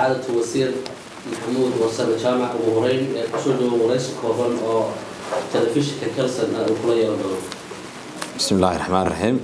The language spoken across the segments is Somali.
sacaadatu wasiir maxamuud warsame jaamac ugu horeyn ee kusoo dhawo waraysi kooban oo telefishinka kelson uu kula yeelan doono bismi illaahi raxmaan raxiim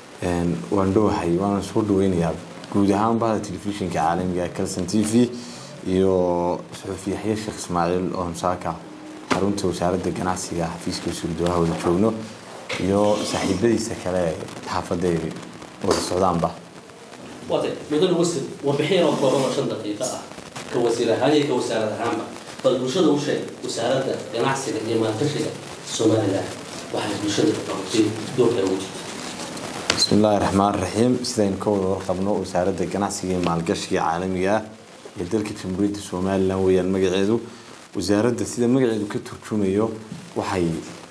waan dhowahay waana soo dhaweynayaa guud ahaan bahda telefishinka caalamiga kelson t v iyo suxufi yaxye sheekh ismaaciil oo hamsaaka xarunta wasaaradda ganacsiga xafiiska wasuurdooha wada joogno iyo saaxiibadiisa kale xaafadda ay wada socdaanba waatay mudane wasiir warbixin oo kooban oo shan daqiiqo ah ka wasiir ahaan iyo ka wasaarad ahaanba bal bulshada u sheeg wasaaradda ganacsiga iyo maalgashiga somalilan waxay bulshada ka qabatay doorka ugu jirta bismi illaahi raxmaan raxiim sidaynu ka wada warqabno wasaaradda ganacsiga iyo maalgashiga caalamiga ah ee dalka jamhuuriyadda somalilan weeyaan magaceedu wasaaradda sida magaceedu ka turjumayo waxay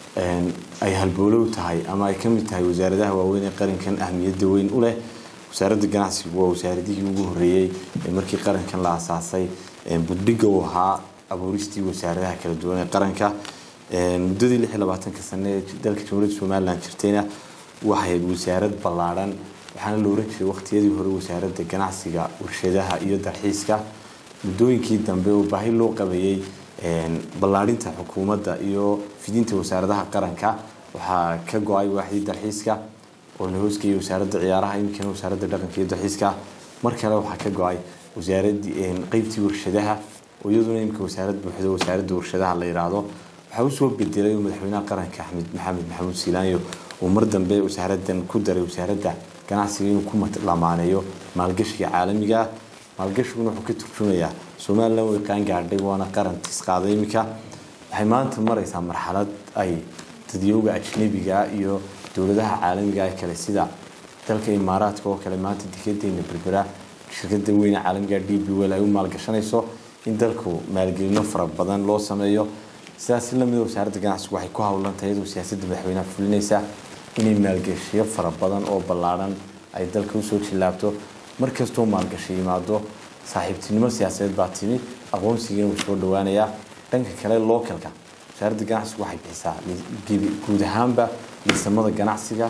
ay halboolow tahay ama ay ka mid tahay wasaaradaha waaweyn ee qarankan ahmiyadda weyn u leh wasaaradda ganacsigu waa wasaaradihii ugu horeeyey ee markii qarankan la asaasay buddhiga u ahaa abuuristii wasaaradaha kala duwan ee qaranka muddadii lix iyo labaatanka sane ee dalka jamhuuriyadda somalilan jirtayna waxay wasaarad ballaadhan waxaana la oran jiray waqtiyadii hore wasaaradda ganacsiga warshadaha iyo dalxiiska muddooyinkii dambe oo baahi loo qabeeyey ballaadhinta xukuumadda iyo fidinta wasaaradaha qaranka waxaa ka go-ay waaxdii dalxiiska oo la hoosgeeyay wasaaradda ciyaaraha iminkana wasaaradda dhaqanka iyo dalxiiska mar kale waxaa ka go-ay wasaaradii qeybtii warshadaha oo iyaduna iminka wasaarad buuxdo wasaaradda warshadaha la yidhaahdo waxaa usoo bedelay madaxweynaha qaranka axmed maxamed maxamuud siilaanyo uu mar dambe wasaaradan ku daray wasaaradda ganacsiga inuu ku lamaaneeyo maalgashiga caalamiga ah maalgashiguna wuxuu ka turjumayaa somalilan way qaangaadhay waana qaran tisqaaday iminka waxay maanta maraysaa marxalad ay dadyooga ajnabiga iyo dowladaha caalamiga ee kale sida dalka imaaraadka oo kale maanta dekedeena berbera shirkada weyne caalamiga d b wel ay u maalgashanayso in dalku maalgelino fara badan loo sameeyo sidaas lamida wasaaradda ganacsigu waxay ku howlantahay iyadoo siyaasadda madaxweynaha fulinaysa inay maalgashiyo fara badan oo ballaadhan ay dalka usoo jillaabto markastoo maalgashi yimaado saaxiibtinimo siyaasadeed baa timi aqoonsigiina wuu soo dhawaanayaa dhanka kale localka wasaaradda ganacsigu waxay bixisaa guud ahaanba liisamada ganacsiga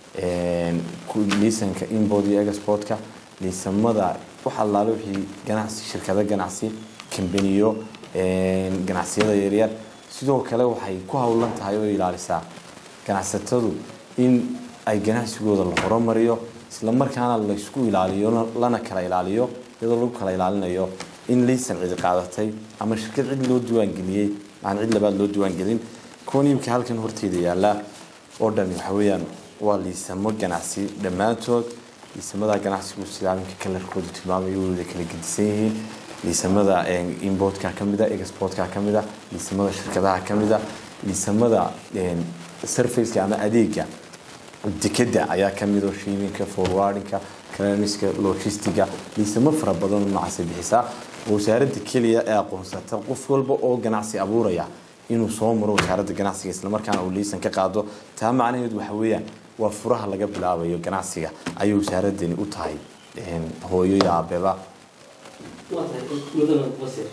liisanka import iyo exportka liisamada wax allaale wixii ganacsi shirkado ganacsi kambaniyo ganacsiyada yaryar sidoo kale waxay ku howlan tahay oo ilaalisaa ganacsatadu in ay ganacsigooda la horumariyo isla markaana laysku ilaaliyo lana kala ilaaliyo iyadoo lagu kala ilaalinayo in liisan cidi qaadatay ama shirkad cid loo diiwaangeliyey aan cid labaad loo diiwaangelin kuwan imika halkan horteeda yaallaa oo dhan waxa weeyaan waa liisamo ganacsi dhammaantood liisamada ganacsigu sida iminka kalarkooda tilmaamayo wada kala gedisan yihiin liisamada importka ka mida exportka ka mida liisamada shirkadaha ka mida liisamada surfaceka ama adeega dekeda ayaa ka mid oo shiiminka forwardinka clearanska logistiga liisamo fara badan noocaasay bixisaa wasaaradda keliya ee aqoonsata qof walba oo ganacsi abuuraya inuu soo maro wasaaradda ganacsiga islamarkaana uu liisan ka qaado taa macnaheedu waxa weeyaan waa furaha laga bilaabayo ganacsiga ayay wasaaradani u tahay hooyo iyo aabeba waa tahay mudane wasiir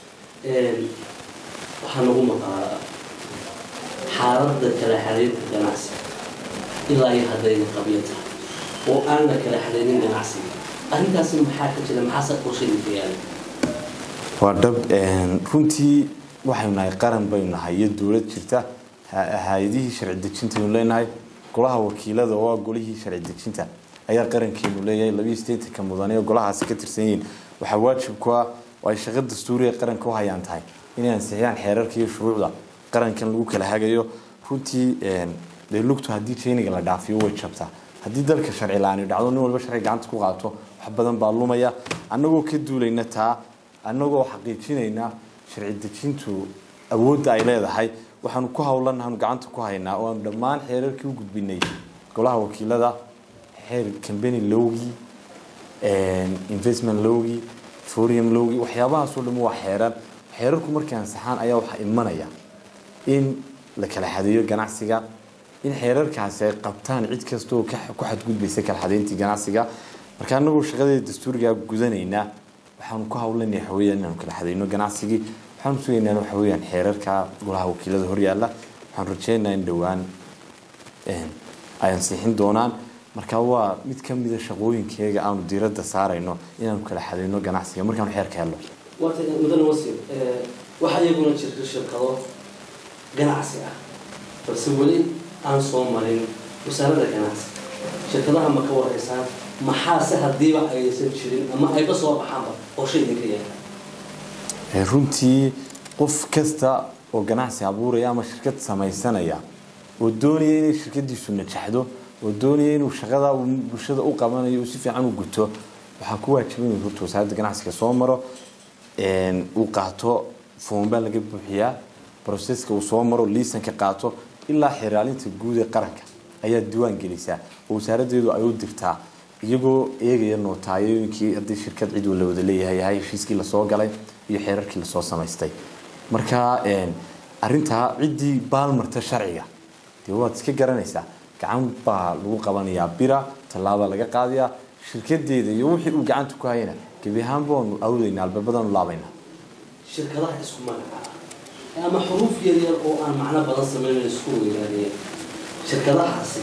waxaa nagu maqaa xaaladda kala xiriirka ganacsiga ilaa iyo haddayna qabyo tahay oo aan la kala xiriirin ganacsiga arrintaasi maxaa ka jira maxaase qorshayinka yaala waa dhab runtii waxaynu nahay qaran baynu nahay iyo dowlad jirta hay-adihii sharci dejintaynu leenahay golaha wakiilada oo ah golihii sharci dejinta ayaa qarankeenu leeyahay labiiyo sideetanka mudane oo golahaasi ka tirsan yihiin waxaa waajib ku ah oo ay shaqo dastuuriga qaranka u hayaan tahay inay ansixiyaan xeerarka iyo shuruucda qarankan lagu kala hagayo runtii dee lugtu haddii jeyniga la dhaafiyo way jabtaa haddii dalka sharci la-aani dhacdo nin walba sharci gacanta ku qaato wax badan baa lumaya annagoo ka duulayna taa annagoo xaqiijinayna sharci dejintu awoodda ay leedahay waxaanu ku howlanaanu gacanta ku haynaa oo aanu dhammaan xeerarkii u gudbinay golaha wakiilada xeer cambany lowgii investment lowgii foreign lowgii waxyaabahaasoo dhan waa xeerar xeerarku markay ansaxaan ayaa waxaa imanaya in la kala xadeeyo ganacsiga in xeerarkaasi ay qabtaan cid kasta oo ku xadgudbaysa kala xadeyntii ganacsiga marka anagoo shaqadeeda dastuurigaa gudanaynaa waxaanu ku howlanay waxaweyaan inaanu kala xadeyno ganacsigii waxaanu sugaynaa waxaweyaan xeerarka golaha wakiilada horyaala waxaan rajeynayaa in dhowaan ay ansixin doonaan marka waa mid ka mida shaqooyinkeega aanu diiradda saarayno inaanu kala xalino ganacsiga markaanu xeerka helno waata mudane wasiir waxaa iyaguna jirta shirkado ganacsi ah balse weli aan soo marin wasaaradda ganacsi shirkadaha ma ka wareysaan maxaase haddiiba aysan jirin ama ayba soo baxaanba qorshe idinka yaala runtii qof kasta oo ganacsi abuuraya ama shirkad samaysanaya oo doonaya inay shirkadiisu najaxdo oo doonaya inuu shaqada bulshada u qabanayo uu si fiican u guto waxaa ku waajiban inuu horta wasaaradda ganacsiga soo maro uu qaato foomba laga buuxiyaa broseska uu soo maro liisanka qaato ilaa xiraalinta guud ee qaranka ayaa diiwaan gelisaa oo wasaaraddeedu ay u dirtaa iyagoo eegaya nootaayoyinkii haddii shirkad cid la wada leeyahay yahay heshiiskii lasoo galay iyo xeerarkii lasoo samaystay marka arintaa ciddii baalmarta sharciga dee waad iska garanaysaa gacan baa lagu qabanayaa bira tallaabaa laga qaadayaa shirkadeeda iyo wixii uu gacanta ku hayana gebi ahaan baanu awdaynaa albaabadaanu laabaynaa shirkadaha isku magaca ah ama xuruuf yar yar oo aan macno badan samaynayn isku weynaadeen shirkadahaasi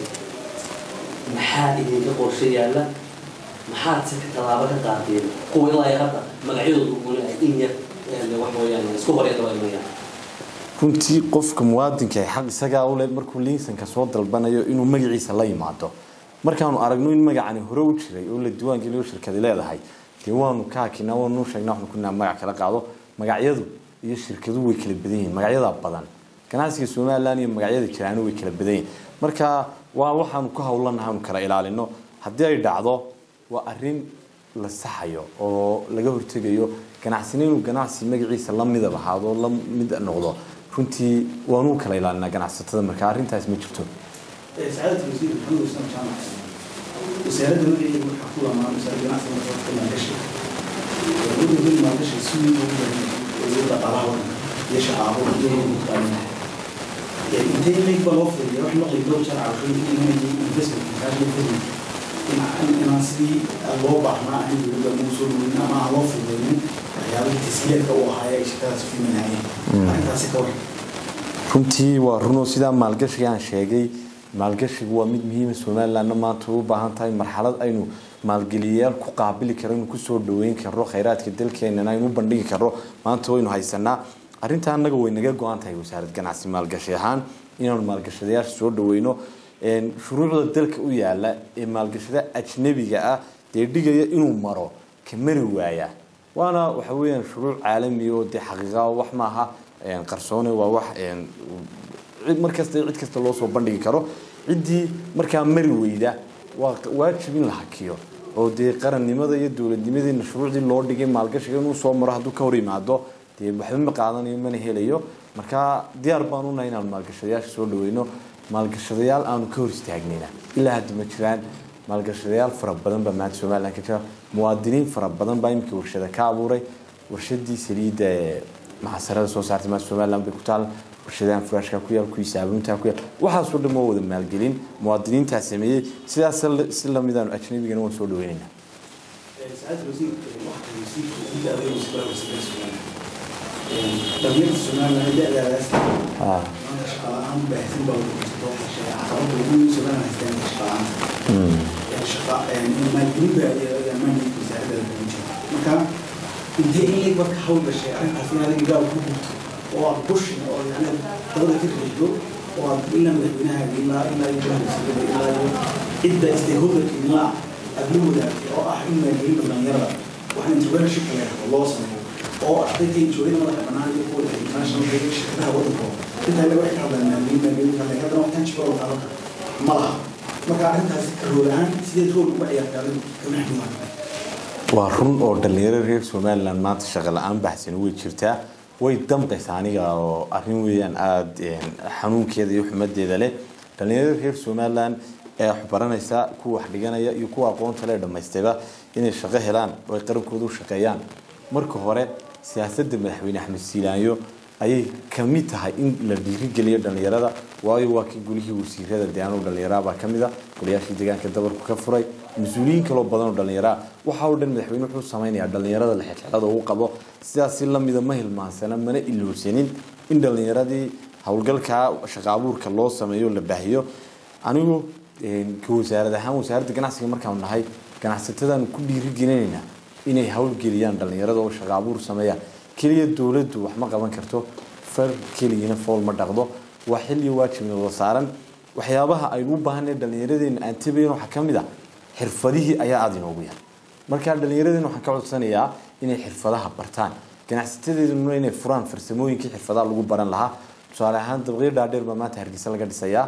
maxaa idinka qorshe yaalla maxaad si tallaabo ka qaadeen kuwa ilaa hadda magacyadoodu una ay in yar wax mooyaane isku horyadabaymayaan runtii qofka muwaadinka xaq isagaa ule markuu liisanka soo dalbanayo inuu magaciisa la yimaado markaanu aragno in magacani hore u jiray oo la diiwaangeliyo shirkadi leedahay dee waanu ka hakinaa waanu sheegnaa waxnu kunaa magac kala qaado magacyadu iyo shirkaduhu way kala badan yihiin magacyadaa badan ganacsiga somalilan iyo magacyada jiraano way kala badan yihiin marka waa waxaanu ku hawlanahay anu kala ilaalino haddii ay dhacdo waa arin la saxayo oo laga hortegayo ganacsina inuu ganacsi magaciisa la midab ahaado la mid noqdo runtii waanu kala ilaalinaa ganacsatada marka arrintaas ma jirto سعادة الوزير محمد حسام جامع وسيادة المدعي والحكومة مع مساعد جناح سنة كنا نشر وقلنا من ما نشر سوي ويوضع قرار يشعر ويوضع مختلف يعني انتهي ليك بلوفر يروح نقل دور شرع وخير إنه يجي انفسمنت كاش يفهم إن أنا سيدي الوضع ما عندي ولا موصول من ما ألوفر بينهم يعني تسهيل كوحايا إشكال في من هاي أنت سكور runtii waa runoo sidaa maalgashiga aan sheegay maalgashigu waa mid muhiima somalilanna maanta u baahan tahay marxalad aynu maalgeliyayaal ku qaabili karo inu kusoo dhaweyn karo khayraadka dalkeenana aynu u bandhigi karo maanta waynu haysanaa arrintaa annaga way naga go-an tahay wasaarad ganacsi maalgashi ahaan inaanu maalgashadayaasha soo dhaweyno shuruucda dalka u yaala ee maalgashada ajnabiga ah dee dhigaya inuu maro ka mari waaya waana waxa weyaan shuruuc caalami oo dee xaqiiqa wax maaha qarsoone waa wax markasta cid kasta loo soo bandhigi karo ciddii markaa mari weyda waa waajib in la hakiyo oo dee qarannimada iyo dowladnimadeena shuruucdii loo dhigay maalgashiga inuu soo maro hadduu ka hor yimaado dee waxba ma qaadanayo mana helayo marka diyaar baan unahay inaanu maalgashadayaasha soo dhaweyno maalgashadayaal aanu ka hor istaagnayna ilaa hadda ma jiraan maalgashadayaal fara badan baa maanta somalilan ka jira muwaadiniin fara badan baa imika warshada ka abuuray warshadii saliidda ee maxasarada soo saartay maanta somaliland bay ku taal warshadahan furaashka ku yaal kuwii saabuunta ku yaal waxaasoo dhan waa wada maalgelin muwaadiniintaa sameeyey sidaas si lamidaanu ajnabigana waan soo dhaweynaynaa سعادة الوزير واحد الوزير كل أبي وسبب وسبب السودان دولة السودان لها جاء لها لاسة آه. أنا شغال عام بحسن بقول لك تروح الشيء عقرب وكل السودان هستان شغال عام يعني شغال يعني ما الجنوب يعني ما نجيب مساعدة للمنشأ مكان انت إيه لك بك حول الشيء أنت في هذا الجو كله وأبوش يعني دولة تخرج وإلا من البناء إلا إلا يجرى إلا إدى استيهودك إلا أبلوه oo ah in maalgelin dhalinyarada waxaan entrepreneurship la yidhahdo loo sameeyo oo ardayda joogada madaxa bannaan iyo kuwa international iyo shirkadaha waddankooda intaa laga waxay ka hadlaan maalgelin maalgelin kale haddana wax tangible oo qaadan kara ma laha marka arrintaasi ka rool ahaan sideed rool uga ciyaartaa adigu kama xidhiidha waa run oo dhalinyaro reer somalilan maanta shaqo la-aan baxsan way jirtaa way damqaysaa aniga oo arrin weeyaan aada xanuunkeeda iyo xumadeeda leh dhalinyaro reer somalilan ee wax baranaysa kuwa wax dhiganaya iyo kuwa aqoonta le dhamaystayba inay shaqo helaan oo ay qarankooda u shaqeeyaan marka hore siyaasadda madaxweyne axmed siilaanyo ayay kamid tahay in la dhiirigeliyo dhalinyarada waayo waa kii gulihii wasiirada deegaano dhalinyarabaa kamid a golayaashii deegaanka dabarku ka furay mas-uuliyiin kaloo badan oo dhallinyaraa waxa oo dhan madaxweyne wuxuu samaynayaa dhallinyarada la xirxirada uu qabo sidaasi lamida ma hilmaansana mana ilowsanin in dhallinyaradii howlgalkaa shaqa abuurka loo sameeyo la baahiyo anigu ka wasaarad ahaan wasaaradda ganacsiga markaanu nahay ganacsatadaanu ku dhiirigelinaynaa inay howlgeliyaan dhallinyarada oo shaqo abuur sameeyaan keliya dowladdu wax ma qaban karto far keligina fool ma dhaqdo waa xilliyo waajibna wada saaran waxyaabaha aynu u baahanay dhallinyaradeena aan tabayn waxaa ka mid a xirfadihii ayaa aada inoogu yar markaa dhallinyaradeena waxaan ka codsanayaa inay xirfadaha bartaan ganacsatadeeduna inay furaan farsamooyinkii xirfadaha lagu baran lahaa tusaale ahaan dabaqyo dhaadheer baa maanta hargeysa laga dhisayaa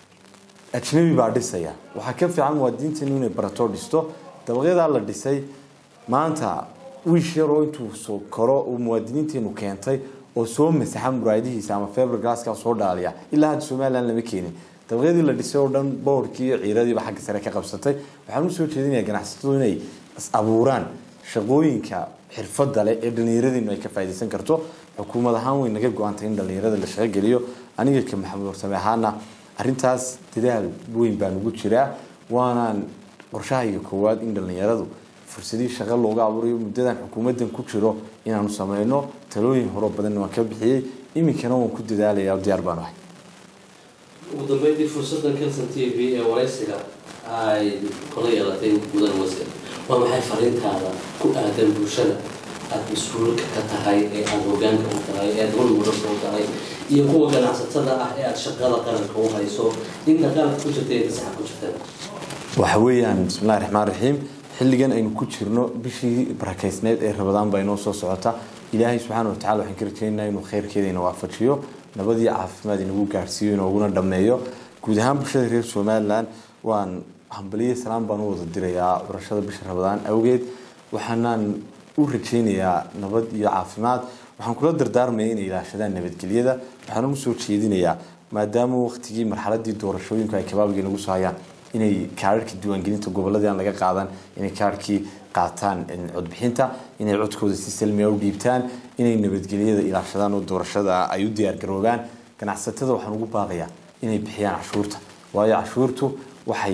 ajnabi baa dhisaya waxaa ka fiican muwaadiniinteenu inay barato dhisto dabaqyadaa la dhisay maanta wiish yaroo intuu soo koro uu muwaadiniinteenu keentay oo soo masaxa muraayadihiisa ama feber glasska soo dhaaliya ilaa hadda somaliland lama keenin dabaqyadii la dhisay oo dhan boorkii iyo ciiradiiba xagga sare ka qabsatay waxaan usoo jeedinayaa ganacsatadu inay is abuuraan shaqooyinka xirfada leh ee dhallinyaradeennu ay ka faaidaysan karto xukuumad ahaan way naga go-antay in dhallinyarada la shaqogeliyo aniga ka maxamed warsame ahaana arintaas dadaal weyn baan ugu jiraa waanaan qorshahayga koowaad in dhallinyaradu fursadii shaqo looga abuurayo muddadan xukuumadan ku jiro inaanu sameyno talooyin horo badan waan ka bixiyey iminkana waan ku dadaalaya diyaar baan ahay ugu dambeyntii fursadan kelson t v ee waraysiga ay kula yeelatay mudan wasiir waa maxay fariintaada ku aadan bulshada aada mas-uulka ka tahay ee aada hogaanka u tahay ee aada walmudanka u tahay iyo kuwa ganacsatada ah ee aada shaqada qaranka u hayso inta qaranka ku jirta ee kasaxa ku jirta waxa weeyaan bismillahi raxmaan raxiim xilligan aynu ku jirno bishii barakeysneed ee rabadaan baa inoo soo socota ilaahay subxaana watacala waxaan ka rajeynaynaa inuu khayrkeeda ina waafajiyo nabad iyo caafimaad inagu gaarsiiyo inooguna dhammeeyo guud ahaan bulshada reer somalilan waan hambaliyo salaam baan u wada dirayaa curashada bisha rabadaan awgeed waxaanaan u rajeynayaa nabad iyo caafimaad waxaan kula dardaarmaya inay ilaashadaan nabadgelyada waxaan u soo jeedinayaa maadaama waqtigii marxaladii doorashooyinku ay kabaabiga nagu soo hayaan inay kaararkii diiwaangelinta goboladii aan laga qaadan inay kaarkii qaataan codbixinta inay codkooda si salmiya u dhiibtaan inay nabadgelyada ilaashadaan oo doorashada ay u diyaargaroobaan ganacsatada waxaan ugu baaqayaa inay bixiyaan cashuurta waayo cashuurtu waxay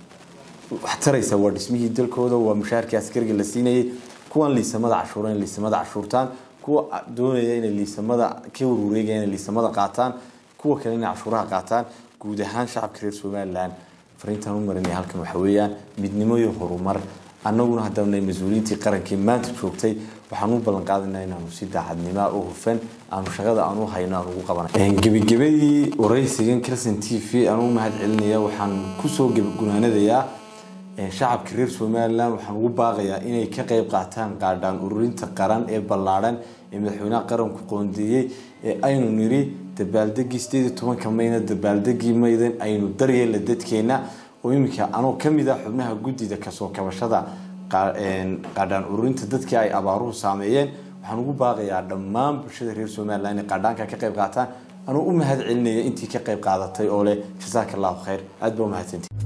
wax taraysaa waa dhismihii dalkooda waa mushaharkii askariga la siinayay kuwan liisamada cashuura in liisamada cashuurtaan kuwa doonaya inay liisamada ka warwareegaya inay liisamada qaataan kuwa kale inay cashuuraha qaataan guud ahaan shacabka reer somalilan fariintaan u marinaya halkan waxa weeyaan midnimo iyo horumar annaguna haddaanay mas-uuliyiintii qarankii maanta joogtay waxaan u ballan qaadaynaa inaanu si daacadnima oo hufan aanu shaqada aan u hayno aan ugu qabanay gebagabadii waraysigan kelson t v aan u mahad celinaya waxaan kusoo gunaanadayaa shacabka reer somalilan waxaan ugu baaqayaa inay ka qayb qaataan qaadhaan ururinta qaran ee ballaadhan ee madaxweynaha qaranku qoondeeyey ee aynu niri dabaaldegii sideed iyo tobanka mayna dabaaldegii maydan aynu daryeella dadkeena oo iminka anoo kamid ah xubnaha guddida kasoo kabashada qaadhaan ururinta dadkii ay abaaruhu saameeyeen waxaan ugu baaqayaa dhammaan bulshada reer somalilan inay qaadhaanka ka qayb qaataan anuu u mahad celinaya intii ka qayb qaadatay oo leh jasaaka allahu khayr aad baa umahadsantii